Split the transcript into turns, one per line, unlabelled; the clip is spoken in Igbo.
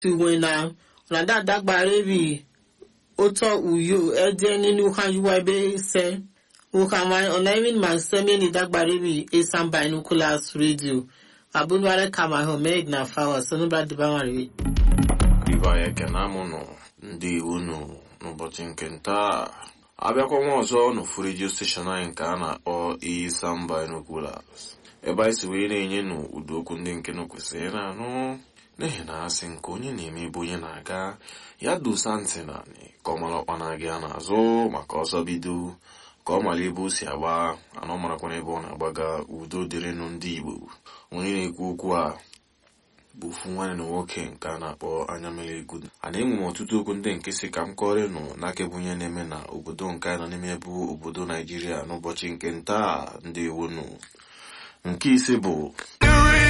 tiwena na dada gbarebi oto uyo ede nínú hajjuwa ebe ise ukamai onaimin man semeni dagbarebi esan binoculars radio abunware kama homed na fawa sonubra dibamariwe
ibe anyị ekene amụnụ ndị iwu nụ n'ụbọchị nke ntaa abịakwa nwa ọzọ n'ofu redio steshọn anyị nke a na-akpọ Isam Binoculars ebe anyị si wee na-enye nụ ụdị okwu ndị nke nụ kwesịrị na-anụ n'ihi na asị nke onye na-eme ebe onye na-aga ya dosa ntị naanị ka ọ mara ọkpa na-aga ya n'azụ maka ọsọ bido ka ọ mara ebe o si agba anọ marakwana ebe ọ na-agbaga udo dịrịnụ ndị Igbo onye na-ekwu okwu a bụ ofu nwanne na nwoke nke a na-akpọ anya mere egwu a na-enwe m ọtụtụ okwu ndị nke si ka m kọrọ nụ n'aka bụ onye na-eme na obodo nke a nọ n'ime bụ obodo naijiria n'ụbọchị nke ntaa ndị iwu nụ nke ise bụ